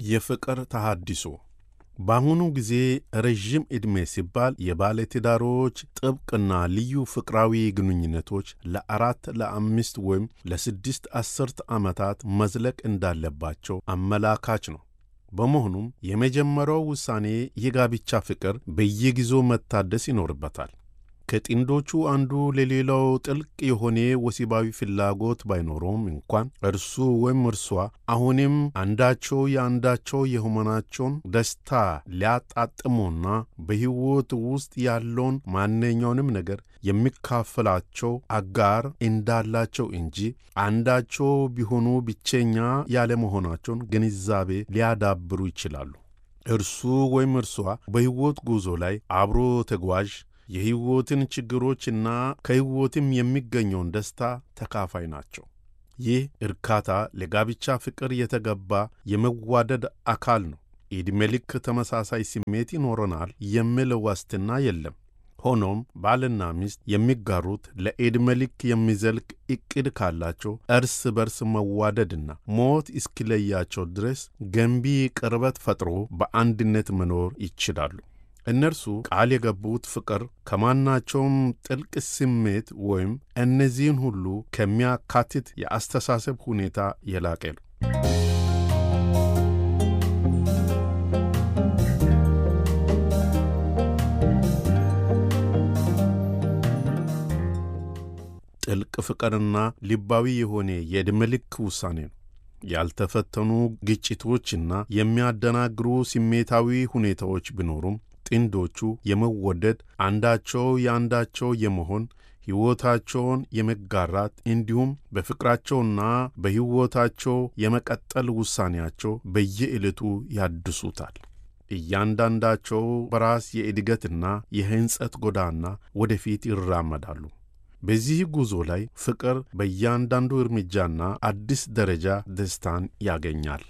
የፍቅር ተሃድሶ በአሁኑ ጊዜ ረዥም ዕድሜ ሲባል የባለትዳሮች ጥብቅና ልዩ ፍቅራዊ ግንኙነቶች ለአራት ለአምስት ወይም ለስድስት አስርት ዓመታት መዝለቅ እንዳለባቸው አመላካች ነው። በመሆኑም የመጀመሪያው ውሳኔ የጋብቻ ፍቅር በየጊዜው መታደስ ይኖርበታል። ከጥንዶቹ አንዱ ለሌላው ጥልቅ የሆነ ወሲባዊ ፍላጎት ባይኖረውም እንኳን እርሱ ወይም እርሷ አሁንም አንዳቸው የአንዳቸው የሆናቸውን ደስታ ሊያጣጥሙና በሕይወት ውስጥ ያለውን ማንኛውንም ነገር የሚካፈላቸው አጋር እንዳላቸው እንጂ አንዳቸው ቢሆኑ ብቸኛ ያለመሆናቸውን ግንዛቤ ሊያዳብሩ ይችላሉ። እርሱ ወይም እርሷ በሕይወት ጉዞ ላይ አብሮ ተጓዥ የሕይወትን ችግሮችና ከሕይወትም የሚገኘውን ደስታ ተካፋይ ናቸው። ይህ እርካታ ለጋብቻ ፍቅር የተገባ የመዋደድ አካል ነው። ዕድሜ ልክ ተመሳሳይ ስሜት ይኖረናል የሚል ዋስትና የለም። ሆኖም ባልና ሚስት የሚጋሩት ለዕድሜ ልክ የሚዘልቅ ዕቅድ ካላቸው እርስ በርስ መዋደድና ሞት እስኪለያቸው ድረስ ገንቢ ቅርበት ፈጥሮ በአንድነት መኖር ይችላሉ። እነርሱ ቃል የገቡት ፍቅር ከማናቸውም ጥልቅ ስሜት ወይም እነዚህን ሁሉ ከሚያካትት የአስተሳሰብ ሁኔታ የላቀ ነው። ጥልቅ ፍቅርና ልባዊ የሆነ የዕድሜ ልክ ውሳኔ ነው። ያልተፈተኑ ግጭቶችና የሚያደናግሩ ስሜታዊ ሁኔታዎች ቢኖሩም ጥንዶቹ የመወደድ አንዳቸው የአንዳቸው የመሆን ሕይወታቸውን የመጋራት እንዲሁም በፍቅራቸውና በሕይወታቸው የመቀጠል ውሳኔያቸው በየዕለቱ ያድሱታል። እያንዳንዳቸው በራስ የእድገትና የሕንጸት ጎዳና ወደፊት ይራመዳሉ። በዚህ ጉዞ ላይ ፍቅር በእያንዳንዱ እርምጃና አዲስ ደረጃ ደስታን ያገኛል።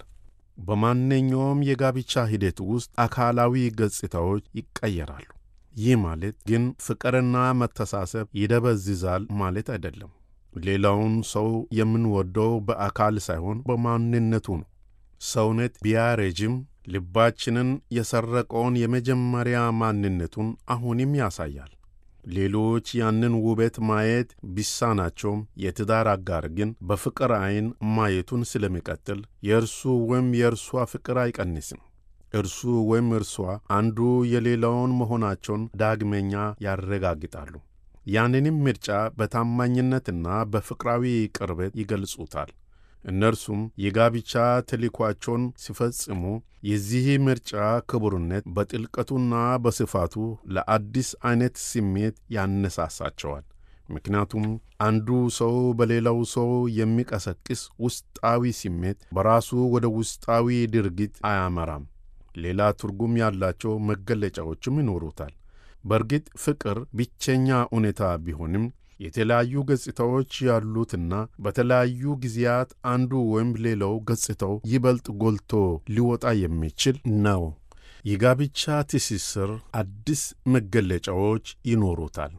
በማንኛውም የጋብቻ ሂደት ውስጥ አካላዊ ገጽታዎች ይቀየራሉ። ይህ ማለት ግን ፍቅርና መተሳሰብ ይደበዝዛል ማለት አይደለም። ሌላውን ሰው የምንወደው በአካል ሳይሆን በማንነቱ ነው። ሰውነት ቢያረጅም ልባችንን የሰረቀውን የመጀመሪያ ማንነቱን አሁንም ያሳያል። ሌሎች ያንን ውበት ማየት ቢሳናቸውም የትዳር አጋር ግን በፍቅር ዐይን ማየቱን ስለሚቀጥል የእርሱ ወይም የእርሷ ፍቅር አይቀንስም። እርሱ ወይም እርሷ አንዱ የሌላውን መሆናቸውን ዳግመኛ ያረጋግጣሉ። ያንንም ምርጫ በታማኝነትና በፍቅራዊ ቅርበት ይገልጹታል። እነርሱም የጋብቻ ተልዕኳቸውን ሲፈጽሙ የዚህ ምርጫ ክቡርነት በጥልቀቱና በስፋቱ ለአዲስ ዐይነት ስሜት ያነሳሳቸዋል። ምክንያቱም አንዱ ሰው በሌላው ሰው የሚቀሰቅስ ውስጣዊ ስሜት በራሱ ወደ ውስጣዊ ድርጊት አያመራም። ሌላ ትርጉም ያላቸው መገለጫዎችም ይኖሩታል። በእርግጥ ፍቅር ብቸኛ እውነታ ቢሆንም የተለያዩ ገጽታዎች ያሉትና በተለያዩ ጊዜያት አንዱ ወይም ሌላው ገጽታው ይበልጥ ጎልቶ ሊወጣ የሚችል ነው። የጋብቻ ትስስር አዲስ መገለጫዎች ይኖሩታል።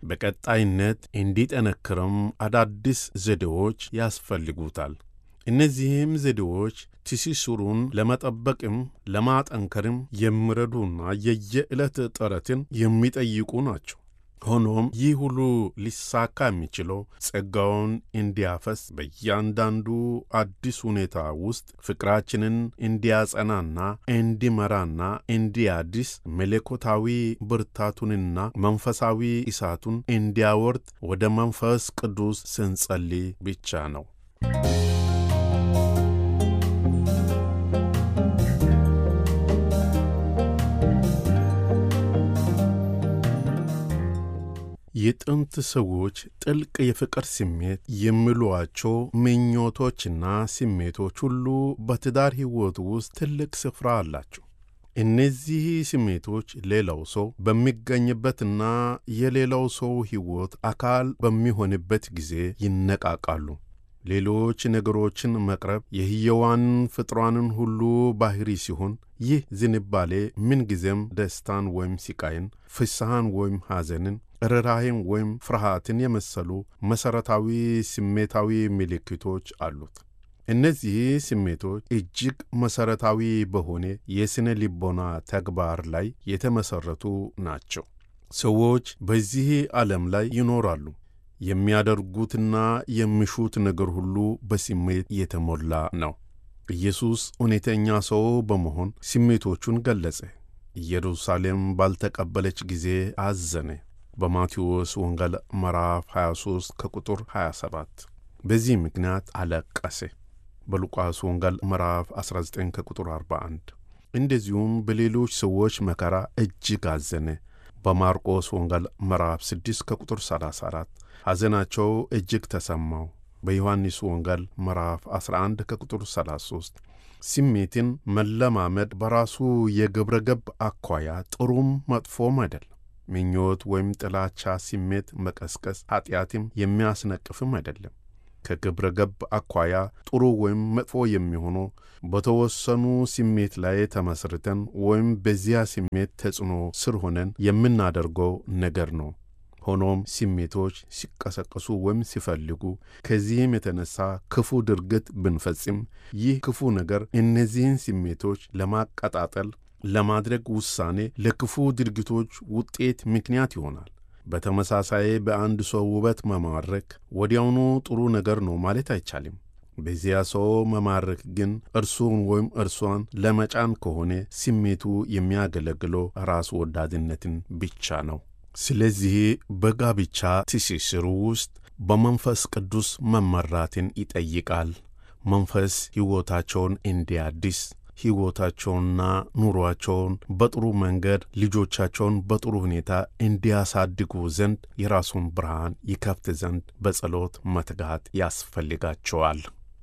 በቀጣይነት እንዲጠነክርም አዳዲስ ዘዴዎች ያስፈልጉታል። እነዚህም ዘዴዎች ትስስሩን ለመጠበቅም ለማጠንከርም የሚረዱና የየዕለት ጥረትን የሚጠይቁ ናቸው። ሆኖም ይህ ሁሉ ሊሳካ የሚችለው ጸጋውን እንዲያፈስ በእያንዳንዱ አዲስ ሁኔታ ውስጥ ፍቅራችንን እንዲያጸናና እንዲመራና እንዲያድስ መለኮታዊ ብርታቱንና መንፈሳዊ እሳቱን እንዲያወርድ ወደ መንፈስ ቅዱስ ስንጸልይ ብቻ ነው። የጥንት ሰዎች ጥልቅ የፍቅር ስሜት የሚሏቸው ምኞቶችና ስሜቶች ሁሉ በትዳር ሕይወት ውስጥ ትልቅ ስፍራ አላቸው። እነዚህ ስሜቶች ሌላው ሰው በሚገኝበትና የሌላው ሰው ሕይወት አካል በሚሆንበት ጊዜ ይነቃቃሉ። ሌሎች ነገሮችን መቅረብ የሕያዋን ፍጥሯንን ሁሉ ባሕሪ ሲሆን ይህ ዝንባሌ ምንጊዜም ደስታን ወይም ሲቃይን፣ ፍስሐን ወይም ሐዘንን፣ ርኅራኄን ወይም ፍርሃትን የመሰሉ መሠረታዊ ስሜታዊ ምልክቶች አሉት። እነዚህ ስሜቶች እጅግ መሠረታዊ በሆነ የሥነ ልቦና ተግባር ላይ የተመሠረቱ ናቸው። ሰዎች በዚህ ዓለም ላይ ይኖራሉ። የሚያደርጉትና የሚሹት ነገር ሁሉ በስሜት የተሞላ ነው። ኢየሱስ እውነተኛ ሰው በመሆን ስሜቶቹን ገለጸ። ኢየሩሳሌም ባልተቀበለች ጊዜ አዘነ። በማቴዎስ ወንጌል ምዕራፍ 23 ከቁጥር 27። በዚህ ምክንያት አለቀሰ። በሉቃስ ወንጌል ምዕራፍ 19 ከቁጥር 41። እንደዚሁም በሌሎች ሰዎች መከራ እጅግ አዘነ። በማርቆስ ወንጌል ምዕራፍ 6 ከቁጥር 34 ሐዘናቸው እጅግ ተሰማው። በዮሐንስ ወንጌል ምዕራፍ 11 ከቁጥር 33 ስሜትን መለማመድ በራሱ የግብረ ገብ አኳያ ጥሩም መጥፎም አይደለም። ምኞት ወይም ጥላቻ ስሜት መቀስቀስ ኀጢአትም የሚያስነቅፍም አይደለም። ከግብረ ገብ አኳያ ጥሩ ወይም መጥፎ የሚሆነው በተወሰኑ ስሜት ላይ ተመስርተን ወይም በዚያ ስሜት ተጽዕኖ ስር ሆነን የምናደርገው ነገር ነው። ሆኖም ስሜቶች ሲቀሰቀሱ ወይም ሲፈልጉ ከዚህም የተነሳ ክፉ ድርጊት ብንፈጽም ይህ ክፉ ነገር እነዚህን ስሜቶች ለማቀጣጠል ለማድረግ ውሳኔ ለክፉ ድርጊቶች ውጤት ምክንያት ይሆናል። በተመሳሳይ በአንድ ሰው ውበት መማረክ ወዲያውኑ ጥሩ ነገር ነው ማለት አይቻልም። በዚያ ሰው መማረክ ግን እርሱን ወይም እርሷን ለመጫን ከሆነ ስሜቱ የሚያገለግለው ራስ ወዳድነትን ብቻ ነው። ስለዚህ በጋብቻ ትስስሩ ውስጥ በመንፈስ ቅዱስ መመራትን ይጠይቃል። መንፈስ ሕይወታቸውን እንዲያድስ ሕይወታቸውንና ኑሮአቸውን በጥሩ መንገድ ልጆቻቸውን በጥሩ ሁኔታ እንዲያሳድጉ ዘንድ የራሱን ብርሃን ይከፍት ዘንድ በጸሎት መትጋት ያስፈልጋቸዋል።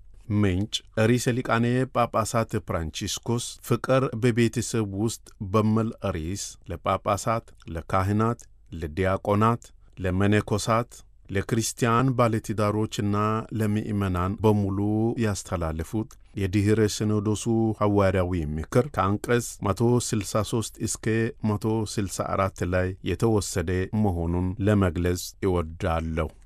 ምንጭ ርዕሰ ሊቃነ ጳጳሳት ፍራንቺስኮስ ፍቅር በቤተሰብ ውስጥ በሚል ርዕስ ለጳጳሳት፣ ለካህናት፣ ለዲያቆናት፣ ለመነኮሳት ለክርስቲያን ባለትዳሮችና ለምእመናን በሙሉ ያስተላለፉት የድኅረ ሲኖዶሱ ሐዋርያዊ ምክር ከአንቀጽ 163 እስከ 164 ላይ የተወሰደ መሆኑን ለመግለጽ ይወዳለሁ።